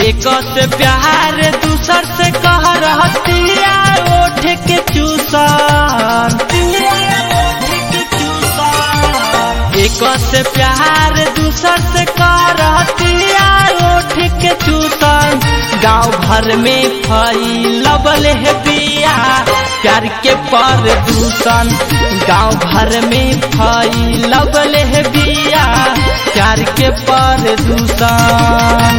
एक से प्यार दूसर से कह रहतिया ओठ के चूसन एक से प्यार दूसर से कह रहतिया ओठ के चूसन गांव भर में फैलबल है बिया प्यार के पर दूषण गांव भर में फैलबल है बिया प्यार के पर दूषण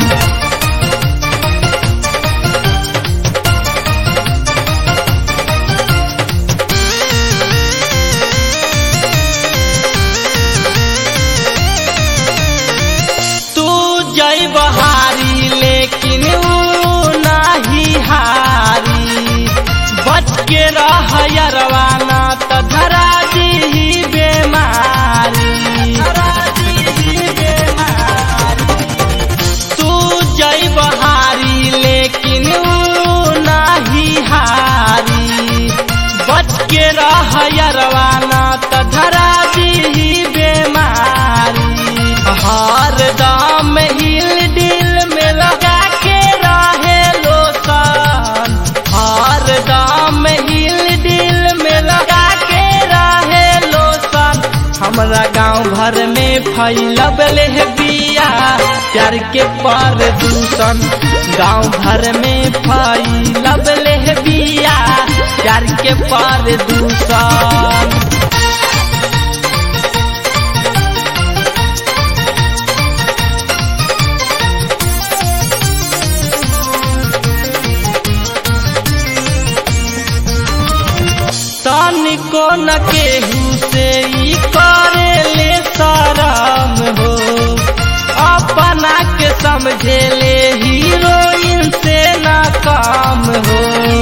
तू जय बहारी लेकिन ऊ नाही हारी बच के रह यरवाना त धरा जी बेमारी तू जय बहारी लेकिन ऊ नाही हारी बच के रह यरवाना त धरा जी बेमारी हर दाम हिल दिल में लगा के रहे लोसन हर दाम हिल दिल में लगा के रहे लोसन हमरा गांव भर में फैलबल है बिया प्यार के पर दूषण गांव भर में फैलबल है बिया प्यार के पर दूषण तनिको न केहू से ई करे ले शरम हो अपना के समझे ले हीरोइन से ना काम हो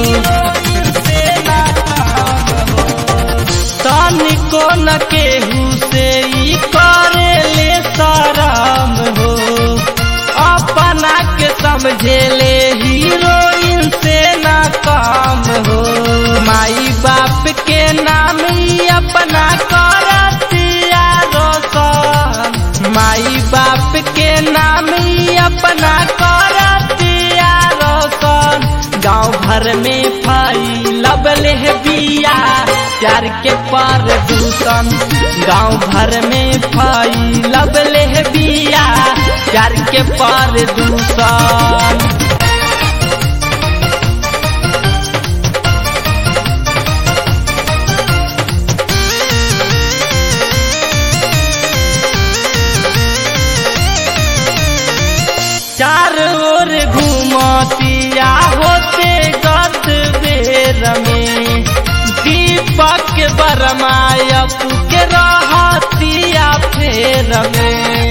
तनिको न केहू से ई करे ले शरम हो अपना के समझे ले हीरोइन से ना काम हो माई बाप के नाम ही अपना करतिया रोशन माई बाप के नाम ही अपना करतिया रोशन गांव भर में फैलबल है बिया प्यार के पर दूषण गांव भर में फैलबल है बिया प्यार के पर दूषण चार ओर घूमतिया होते गत बेर में दीपक बरमायप के रहतिया फेर में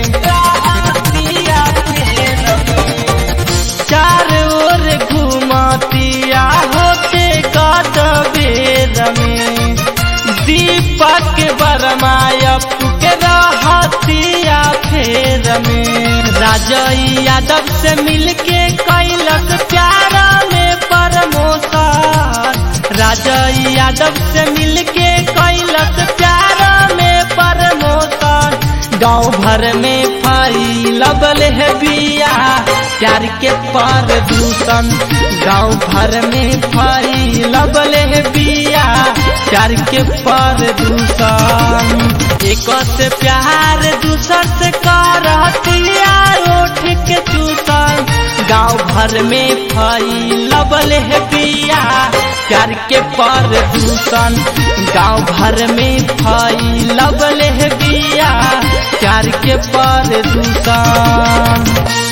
चार ओर घूमतिया होते गत बेर में दीपक बरमायप के रहतिया फेर में राजय यादव से मिलके कैलक प्यारा में प्रमोशन राजय यादव से मिलके कैलक प्यारा में प्रमोशन गांव भर में फैलबल है बिया प्यार के पर दूषण गांव भर में फैलबल है बिया प्यार के पर दूषण एक से प्यार दूसर से करतिया ओठ के चूसन गांव भर में फैलबल है बिया प्यार के पर दूषण गांव भर में फैलबल है बिया प्यार के पर दूषण